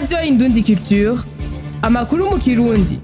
radiyo indundi culture amakuru mu kirundi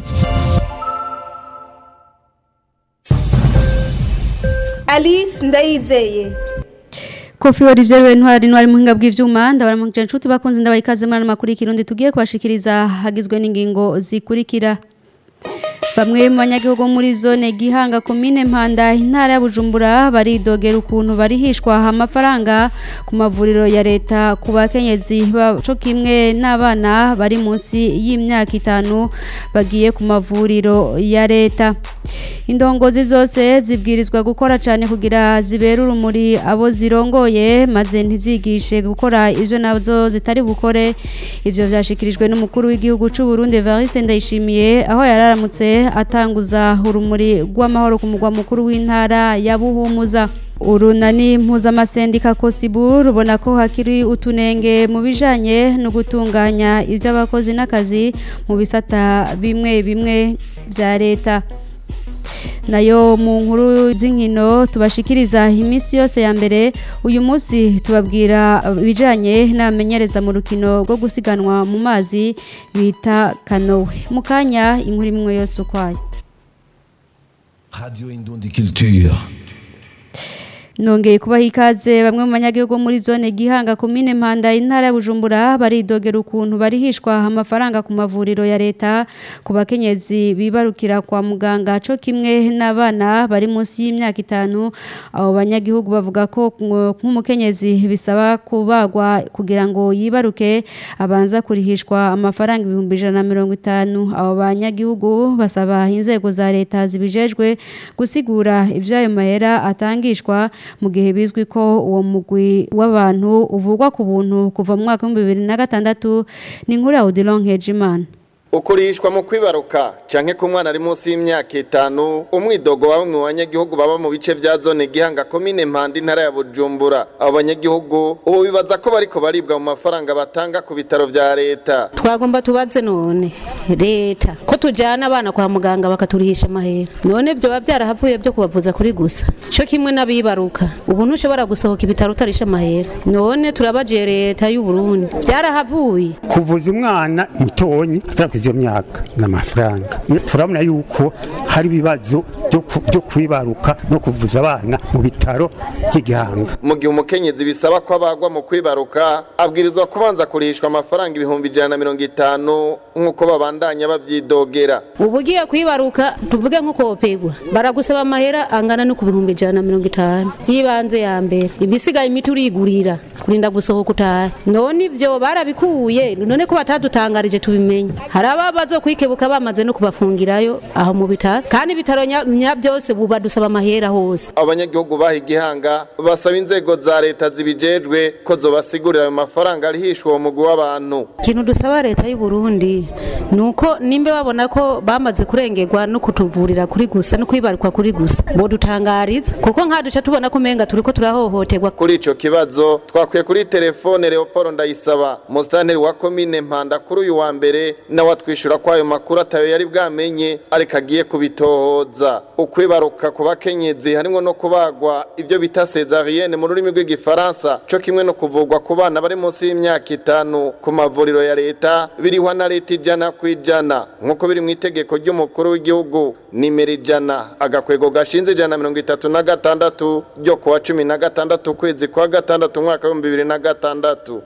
alice ndayizeye Kofi wari vyerewe ntwari ntwari muhinga bw'ivyuma ndabara mu nshuti bakunze ndabaye ikaze muri makuru y'ikirundi tugiye kubashikiriza hagizwe n'ingingo zikurikira Bamwe mu banyagihugu muri zone Gihanga komine Mpanda intara ya Bujumbura baridogera ukuntu barihishwa amafaranga ku mavuriro ya leta ku bakenyezi baco kimwe n'abana bari munsi y'imyaka itanu bagiye ku mavuriro ya leta indongozi zose zibwirizwa gukora cyane kugira zibere urumuri abo zirongoye maze ntizigishe gukora ibyo nazo zitari bukore ibyo byashikirijwe n'umukuru w'igihugu cy'u Burundi Evariste Ndayishimiye aho yararamutse atanguza urumuri rw'amahoro ku mugwa mukuru w'intara ya Buhumuza urunani mpuzamasendika kosibu rubona ko hakiri utunenge mu bijanye no gutunganya iby'abakozi n'akazi mu bisata bimwe bimwe bya leta nayo mu nkuru z'inkino tubashikiriza iminsi yose ya mbere uyu munsi tubabwira ibijyanye n'abamenyereza mu rukino rwo gusiganwa mu mazi bita kanowe mu kanya inkuru imwe yose ukwayo Radio Indundi Culture. nongeye kubaha ikaze bamwe mu banyagihugu muri zone gihanga komine mpanda intara ya bujumbura baridogera ukuntu barihishwa amafaranga ku mavuriro ya leta ku bakenyezi bibarukira kwa muganga co kimwe n'abana bari munsi y'imyaka itanu abo banyagihugu bavuga ko nk'umukenyezi bisaba kubagwa kugira ngo yibaruke abanza kurihishwa amafaranga ibihumbi ijana na mirongo itanu abo banyagihugu basaba inzego za leta zibijejwe gusigura ivy'ayo mahera atangishwa mu gihe bizwi ko uwo mugwi w'abantu uvugwa ku buntu kuva mu mwaka w'ibihumbi bibiri na gatandatu ni inkuru ya Odilon Nkejimana ukurishwa mu kwibaruka canke ku mwana ari munsi y'imyaka itanu umwidogo wa bamwe mu banyagihugu baba mu bice vya zone gihanga komine mpanda intara ya bujumbura abo banyagihugu ubu bibaza ko bariko baribwa mu mafaranga batanga ku bitaro vya leta twagomba tubaze none leta ko tujyana abana kwa muganga bakaturihisha amahera none byoba byarahavuye byo kubavuza kuri gusa cyo kimwe n'abibaruka ubu ntushobora gusohoka ibitaro utarisha amahera none turabagiye leta y'u Burundi byarahavuye kuvuza umwana mutonyi atarakuze iyo myaka n'amafaranga turabona yuko hari ibibazo byo kwibaruka no kuvuza abana mu bitaro by'igihanga mu gihe umukenyezi bisaba ko abagwa mu kwibaruka abwirizwa kubanza kurihishwa amafaranga ibihumbi ijana na mirongo itanu nk'uko babandanya bavyidogera ubu ugiye kwibaruka tuvuge nk'uko wopegwa baragusaba amahera angana no ku bihumbi ijana na mirongo itanu by'ibanze ya mbere ibisigaye imiti urigurira kurinda gusohoka utahe none ibyo barabikuye none ko batadutangarije tubimenye hari ababa bazokwikebuka bamaze no kubafungirayo aho mu bitaro kandi ibitaro nya byose ubu badusaba amahera hose abanyagihugu baha igihanga basaba inzego za leta zibijejwe ko zobasigurira ayo mafaranga arihishwa uwo mugwi w'abantu ikintu dusaba leta y'u Burundi nuko nimba babona ko bamaze kurengerwa no kutuvurira kuri gusa no kwibarukwa kuri gusa bodutangariza kuko nkaduca tubona ko umenga turiko turahohoterwa kuri ico kibazo twakwiye kuri telefone Leopold Ndayisaba mustanteri wa komine Mpanda kuri uyu wa mbere nawe atwishura ko ayo makuru atayo yari bwamenye ariko agiye kubitohoza ukwibaruka ku bakenyezi harimo no kubagwa ibyo bita cesarienne mu rurimi rw'igifaransa co kimwe no kuvugwa ku bana bari munsi y'imyaka itanu ku mavuriro ya leta birihwa na leta ijana ku ijana nk'uko biri mu itegeko ry'umukuru w'igihugu nimero ijana agakwego gashinze ijana na mirongo itatu na gatandatu ryo kuwa cumi na gatandatu ukwezi kwa gatandatu umwaka w'ibihumbi bibiri na gatandatu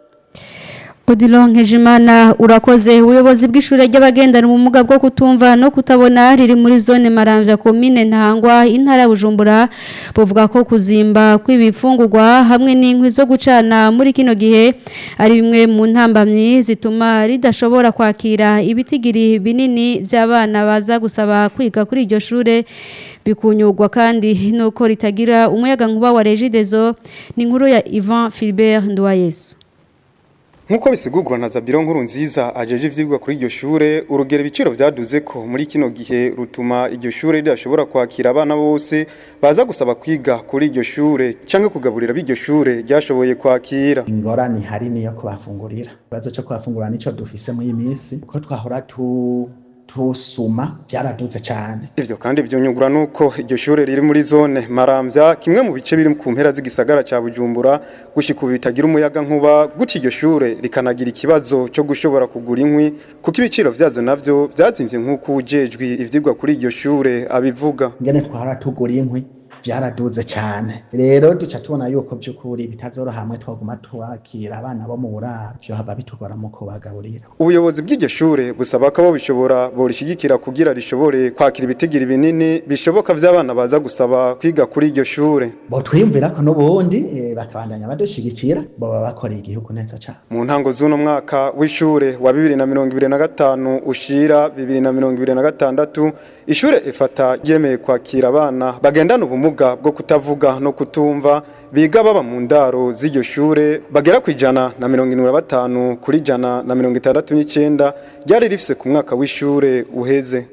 Odilon Nkejimana urakoze ubuyobozi bw'ishure ry'abagendana ubumuga bwo kutumva no kutabona riri muri zone Maramvya komine Ntangwa intara ya Bujumbura buvuga ko kuzimba kw'ibifungurwa hamwe n'inkwi zo gucana muri kino gihe ari bimwe mu ntambamyi zituma ridashobora kwakira ibitigiri binini by'abana baza gusaba kwiga kuri iryo shure bikunyurwa kandi nuko ritagira umuyaga nkuba wa Regideso ni inkuru ya Ivan Philbert Ndwayesu Nkuko bisigurwa na Zabiro nkuru nziza ajeje ivyigwa kuri iryo shure urugero ibiciro vyaduze ko muri kino gihe rutuma iryo shure ridashobora kwakira abana bose baza gusaba kwiga kuri iryo shure canke kugaburira b'iryo shure ryashoboye kwakira ingorane hari niyo kubafungurira ikibazo cyo kubafungurira nico dufise muri iyi minsi ko twahora tu tusuma byaraduze cyane ivyo kandi vyonyugura nuko iryo shure riri muri zone Maramvya kimwe mu bice biri ku mpera z'igisagara ca Bujumbura gushika ubu bitagira umuyaga nkuba guca iryo shure rikanagira ikibazo cyo gushobora kugura inkwi kuko ibiciro vyazo navyo vyazimvye nk'uko ujejwe ivyigwa kuri iryo shure abivuga ngene twara tugura inkwi byaraduze cyane rero duca tubona yuko by'ukuri bitazoroha hamwe twaguma twakira abana bo mu buraro byo hava bitugora mu kubagaburira ubuyobozi bw'iryo shure busaba ko abo bishobora borishigikira kugira rishobore kwakira ibitigiri binini bishoboka vy'abana baza gusaba kwiga kuri iryo shure bo twiyumvira ko n'ubundi eh, bakabandanya badushigikira boba bakoreye igihugu neza cyane mu ntango z'uno mwaka w'ishure wa bibiri na mirongo ibiri na gatanu ushira bibiri na mirongo ibiri na gatandatu ishure ifata ryemeye kwakira abana bagendana ubumuga bwo kutavuga no kutumva biga baba mu ndaro z'iryo shure bagera ku ijana na mirongo irindwi na batanu kuri ijana na mirongo itandatu n'icyenda ryari rifise ku mwaka w'ishure uheze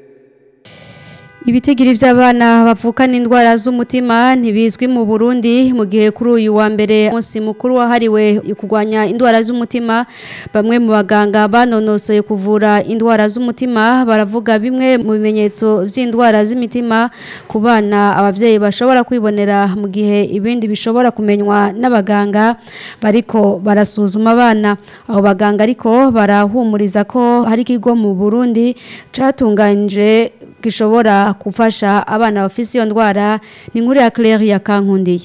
Ibitigiri vy'abana bavukana indwara z'umutima ntibizwi mu Burundi mu gihe kuri uyu wa mbere umunsi mukuru wahariwe kurwanya indwara z'umutima bamwe mu baganga banonosoye kuvura indwara z'umutima baravuga bimwe mu bimenyetso vy'indwara z'imitima ku bana abavyeyi bashobora kwibonera mu gihe ibindi bishobora kumenywa n'abaganga bariko barasuzuma abana abo baganga ariko barahumuriza ko hari ikigo mu Burundi catunganije gishobora gufasha abana bafise iyo ndwara ni nkuru ya Claire ya Kankundiye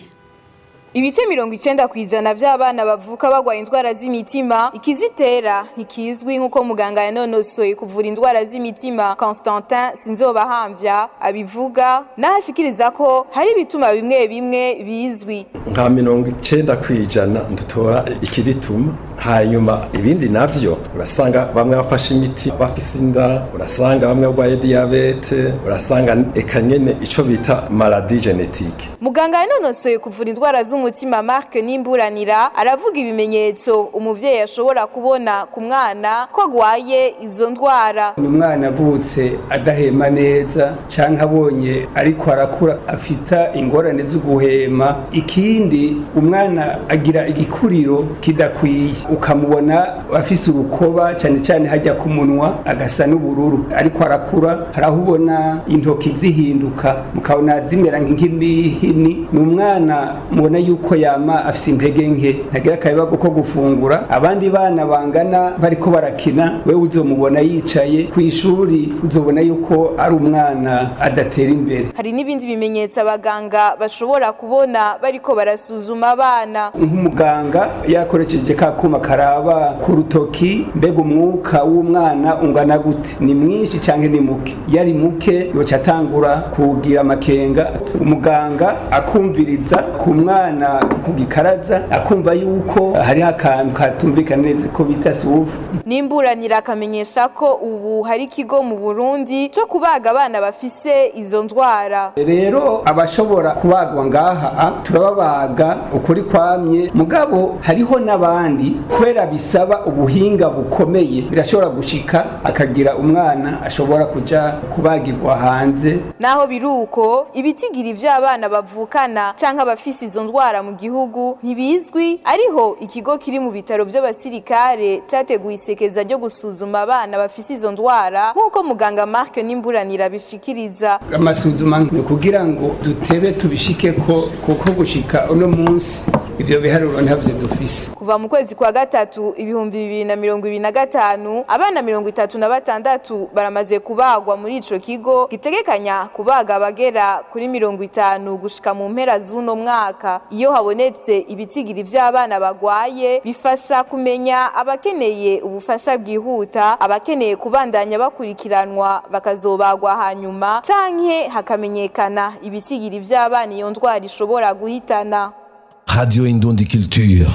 Ibice mirongo icenda kw'ijana vy'abana bavuka bagwaye indwara z'imitima ikizitera ntikizwi nk'uko muganga yanonosoye kuvura indwara z'imitima Constantin Sinzobahamvya abivuga nahashikiriza ko hari ibituma bimwe bimwe bizwi nka mirongo icenda kw'ijana ndutora ikibituma hanyuma ibindi navyo urasanga bamwe bafashe imiti bafise inda urasanga bamwe barwaye diyabete urasanga eka nyene ico bita maladie genetique muganga yanonosoye kuvura indwara z'umutima Mark Nimburanira aravuga ibimenyetso umuvyeyi ashobora kubona ku mwana ko agwaye izo ndwara ni umwana avutse adahema neza canke abonye ariko arakura afita ingorane zo guhema ikindi umwana agira igikuriro kidakwiye ukamubona afise urukoba cyane cyane hajya ku munwa agasa n'ubururu ariko arakura hari aho ubona intoki zihinduka mukabona zimera nk'inhini ni umwana mubona yuko yama afise intege nke ntagira akabibago ko gufungura abandi bana bangana bariko barakina wewe uzomubona yicaye ku ishuri uzobona yuko ari umwana adatera imbere hari n'ibindi bimenyetso abaganga bashobora kubona bariko barasuzuma abana nk'umuganga yakoresheje ka kuma karaba ku rutoki mbega umwuka w'umwana ungana gute ni mwinshi cyangwa ni muke iyo ari muke yoca atangura kugira amakenga umuganga akumviriza ku mwana ku gikaraza akumva yuko hariho akantu katumvikana neza ko bita suvu nimburanira akamenyesha ko ubu hari ikigo mu burundi cyo kubaga abana bafise izo ndwara rero abashobora kubagwa ngaha a, turababaga ukuri kwamye mugabo hariho n'abandi kubera bisaba ubuhinga bukomeye birashobora gushika akagira umwana ashobora kuja kubagirwa hanze naho biri uko ibitigiri vy'abana bavukana canke abafise izo ndwara mu gihugu ntibizwi ariho ikigo kiri mu bitaro vy'abasirikare categuye isekeza ryo gusuzuma abana bafise izo ndwara nk'uko muganga Mark Nimburanira bishikiriza amasuzuma ni kugira ngo dutebe tubishike ko kuko gushika uno munsi ivyo biharuro ntavyo dufise kuva mu kwezi kwa gatatu ibihumbi bibiri na mirongo ibiri na gatanu abana mirongo itatu na batandatu baramaze kubagwa muri ico kigo gitegekanya kubaga abagera kuri mirongo itanu gushika mu mpera z'uno mwaka iyo habonetse ibitigiri vy'abana bagwaye bifasha kumenya abakeneye ubufasha bwihuta abakeneye kubandanya bakurikiranwa bakazobagwa hanyuma canke hakamenyekana ibitigiri vy'abana iyo ndwara ishobora guhitana Radio Indundi Culture.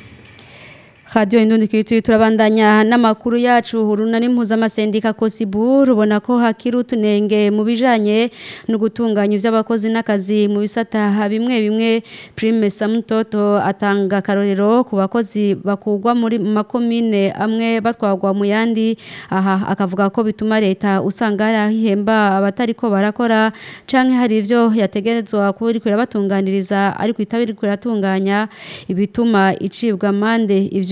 Radio Indundi Kiriti turabandanya n'amakuru yacu huruna n'impuzamasendica Kosibu rubona ko hakiri utunenge mu bijanye no gutunganya ivy'abakozi n'akazi mu bisata bimwe bimwe Prime Samutoto atanga karorero ku bakozi bakugwa muri makomine amwe batwagwa mu yandi aha akavuga ko bituma leta usanga hari ihemba abatari ko barakora canke hari ivyo yategerezwa kuba iriko irabatunganiriza ariko itabiri kuratunganya ibituma icibwa mande ivyo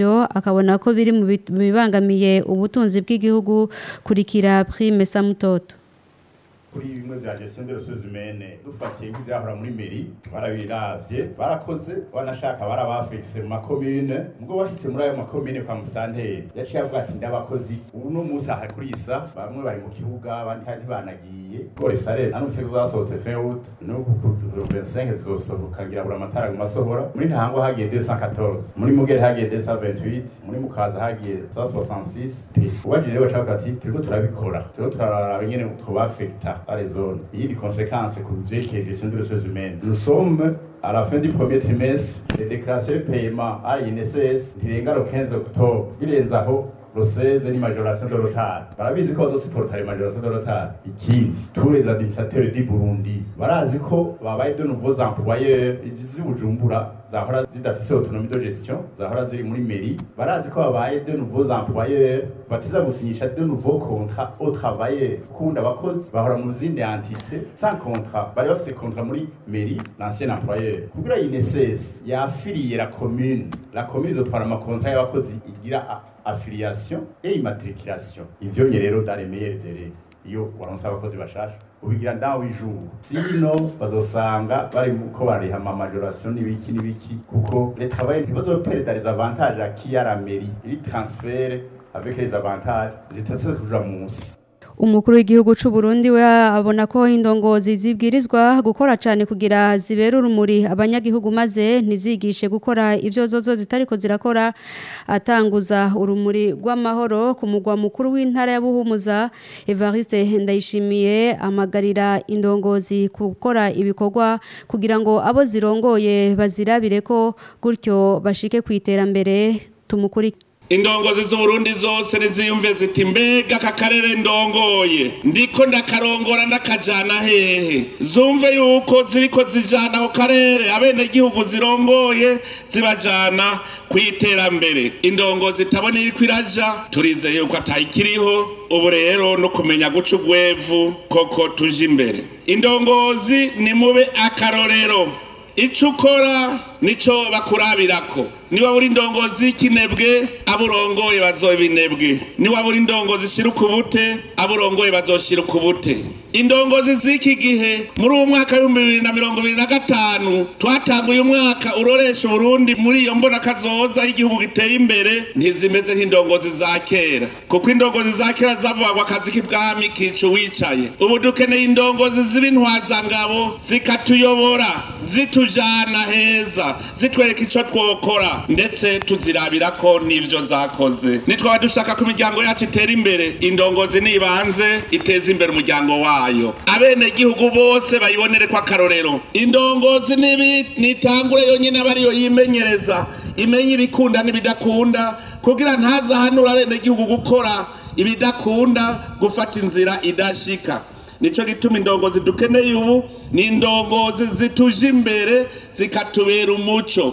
ivyo akabona ko biri mu bit- mu bibangamiye ubutunzi bw'igihugu kurikira Prime Samutoto kuri bimwe bya gestion de ressources humaines dufatiye nk'ibyahora muri meri barabiravye barakoze banashaka barabafekise mu makomine ubwo bashitse muri ayo makomine kwa musanteri yaciye avuga ati ndabakozi ubu no munsi aha kuri isa bamwe bari mu kibuga abandi kandi ntibanagiye gore sare anumse ko zasohotse fin août n'ubu ku 25 zizosohoka ngira buri amatara mu masohora muri ntango hagiye 214 muri mugere hagiye 228 muri mukaza hagiye 166 ubajije rero bashaka ati turiko turabikora turiko turaraba nyene twobafekta à les zones il y a des conséquences que vous avez qui gestion des ressources humaines nous sommes à la fin du premier trimestre les déclarations de paiement à l'INSS ntirenga le 15 octobre birenze aho le 16 ni majoration de retard barabizi ko bazosupporta les majoration de retard ikindi tous les administrateurs du Burundi barazi ko babaye de nouveaux employeurs izi z'ubujumbura zahora zidafise autonomie de gestion zahora ziri muri mairie barazi ko babaye de nouveaux employeurs batiza gusinyisha de nouveaux contrats aux travailleurs kunda abakozi bahora mu zindi entité sans contrat bari bafise contrat muri mairie l'ancien employeur kugira INSS yafiriye la commune la commune izotwara amakontra y'abakozi igira a- affiliation et immatriculation ivyo nye rero dans les meilleurs délais iyo waronse abakozi bashasha ubigira ndaho ijuru sino bazosanga bari ko bariha ama majoration n'ibiki n'ibiki kuko les travailleurs ntibazoperdre les avantages acquis à la mairie iri transfert avec les avantages zitatse kuja munsi umukuru w'igihugu c'u Burundi we abona ko indongozi zibwirizwa gukora cyane kugira zibere urumuri abanyagihugu maze ntizigishe gukora ivyo zozo zitariko zirakora atanguza urumuri rw'amahoro ku mugwa mukuru w'intara ya Buhumuza Evariste Ndayishimiye amagarira indongozi gukora ibikorwa kugira ngo abo zirongoye bazirabire ko gutyo bashike ku iterambere tumukurikire indongozi z'uburundi zose niziyumve ziti mbega aka karere ndongoye ndiko ndakarongora ndakajana hehe zumve yuko ziriko zijana ako karere abenegihugu zirongoye zibajana ku iterambere indongozi itabona iriko iraja turizeye yuko atayikiriho ubu rero no kumenya guca ugwevu koko tuje imbere indongozi nimube akarorero icyo ukora nicyo bakurabirako niba uri indongozi y'ikinebwe abo urongoye bazoba inebwe niba uri indongozi ishyira ukubute abo urongoye bazoshyira ukubute indongozi z'iki gihe muri uwo mwaka w'ibihumbi bibiri na mirongo ibiri na gatanu twatanguye umwaka uroresha uburundi muri iyo mbonakazoza y'igihugu giteye imbere ntizimeze nk'indongozi za kera kuko indongozi za kera zavugwa akazi k'ibwami kica uwicaye ubu dukeneye indongozi z'ibintwazangabo zikatuyobora zitujana heza zitwereka icyo twokora ndetse tuzirabira ko n'ivyo zakoze nitwaba dushaka ko imiryango yacu itera imbere indongozi nibanze iteza imbere umuryango wayo abenegihugu bose bayibonere ko akarorero indongozi nibi nitangure yonyine aba ariyo yimenyereza imenye ibikunda n'ibidakunda kugira ntazahanura abenegihugu gukora ibidakunda gufata inzira idashika nico gituma indongozi dukeneye ubu ni indongozi zituje imbere zikatubera umuco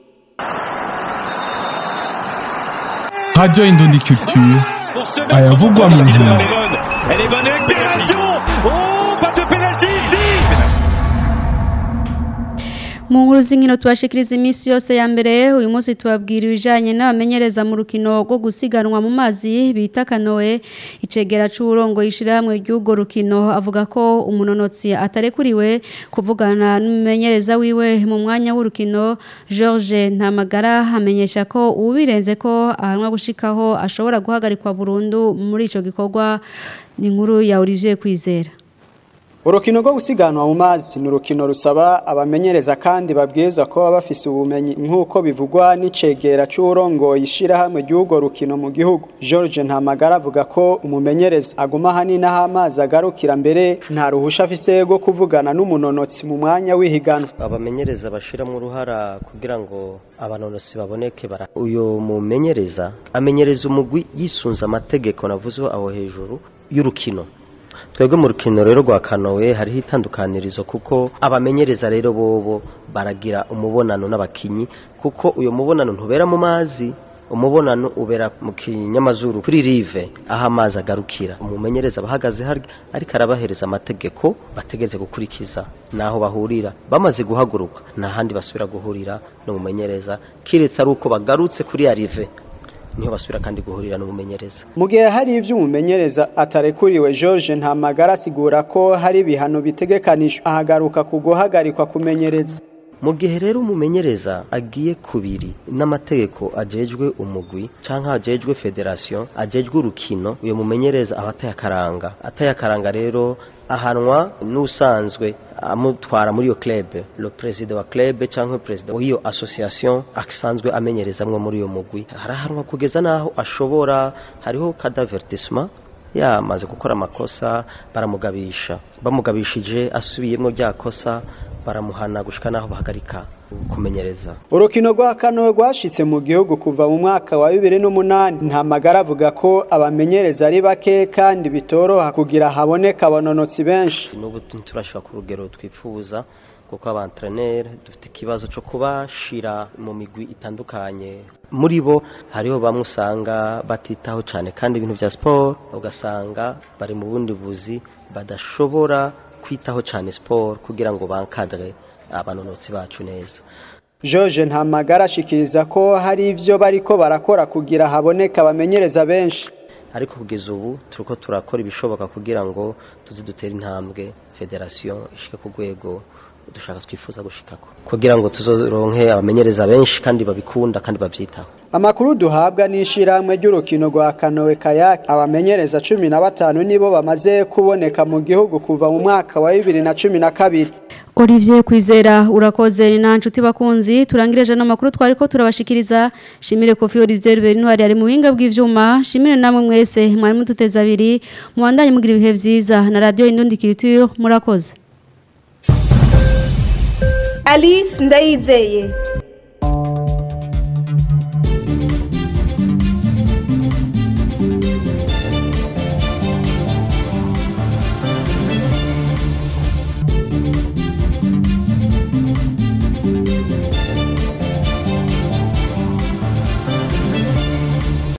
Radio Indondi Culture ayavugwa mu nkino Elle est bonne accélération Oh, pas de pénalty ici mu nkuru z'inkino tubashikiriza iminsi yose ya mbere uyu munsi tubabwira ibijyanye n'abamenyereza mu rukino rwo gusiganwa mu mazi bita kanowe icegera c'uburongo ishyirahamwe ry'urwo rukino avuga ko umunonotsi atarekuriwe kuvugana n'umumenyereza wiwe mu mwanya w'urukino george ntamagara amenyesha ko ubirenze ko ahanwa gushikaho ashobora guhagarikwa burundu muri ico gikorwa ni inkuru ya Olivier Kwizera urukino rwo gusiganwa mu mazi ni urukino rusaba abamenyereza kandi babwiza ko baba bafise ubumenyi nk'uko bivugwa n'icegera c'uwurongoye ishirahamwe ry'urwo rukino mu gihugu george ntamagara avuga ko umumenyereza aguma hanini aho amazi agarukira mbere nta ruhusha afise rwo kuvugana n'umunonotsi mu mwanya w'ihiganwa abamenyereza bashiramo uruhara kugira ngo abanonosi baboneke bara uyu mumenyereza amenyereza umugwi yisunze amategeko navuzeho aho hejuru y'urukino twebwe mu rukino rero rwa kanowe hariho itandukanirizo kuko abamenyereza rero bobo baragira umubonano n'abakinyi kuko uyo mubonano ntubera mu mazi umubonano ubera mu kinyamazuru kuri rive aho amazi agarukira umumenyereza bahagaze harya ariko arabahereza amategeko bategeze gukurikiza naho bahurira bamaze guhaguruka nta handi basubira guhurira n'umumenyereza kiretse ari uko bagarutse kuri ya rive niho basubira kandi guhurira n'umumenyereza mu gihe hari ivyo umumenyereza atarekuriwe George Ntamagara asigura ko hari ibihano bitegekanijwe ahagaruka ku guhagarikwa kumenyereza mu gihe rero umumenyereza agiye kubiri n'amategeko ajejwe umugwi canke ajejwe federation ajejwe urukino uyo mumenyereza aba atayakaranga atayakaranga rero ahanwa n'usanzwe amutwara muri iyo club le president wa club canke president w'iyo association asanzwe amenyerezamwe muri iyo mugwi harahanwa kugeza naho ashobora hariho kadavertissement yamaze gukora amakosa baramugabisha bamugabishije asubiyemo rya kosa baramuhana gushika naho bahagarika kumenyereza urukino rwa kano rwashitse mu gihugu kuva mu mwaka wa bibiri n'umunani nta magara avuga ko abamenyereza ari bake kandi bitoroha kugira haboneka abanonotsi benshi n'ubu turashobora ku rugero twifuza kuko abantreneri dufite ikibazo cyo kubashira mu migwi itandukanye muri bo hariho bamwe usanga batitaho cyane kandi ibintu bya siporo ugasanga bari mu bundi buzi badashobora kwitaho cyane siporo kugira ngo bankadre abanonotsi bacu neza George Ntamagara ashikiriza ko hari ivyo bariko barakora kugira haboneka abamenyereza benshi ariko kugeza ubu turiko turakora ibishoboka kugira ngo tuzi dutere intambwe federation ishike ku rwego dushaka twifuza gushikako kugira ngo tuzoronke abamenyereza benshi kandi babikunda kandi bavyitaho Amakuru duhabwa n'ishiramwe ry'urukino rwa Kanoe Kayak abamenyereza cumi na batanu nibo bamaze kuboneka mu gihugu kuva mu mwaka wa bibiri na cumi na kabiri Olivier Kwizera urakoze ni nta nshuti bakunzi turangireje n'amakuru twari ko turabashikiriza shimire Kofi Olivier Bernard ari mu buhinga bw'ivyuma shimire namwe mwese mwari mututeza abiri muwandanye mugira ibihe vyiza na radio Indundi Culture murakoze Alice Ndayizeye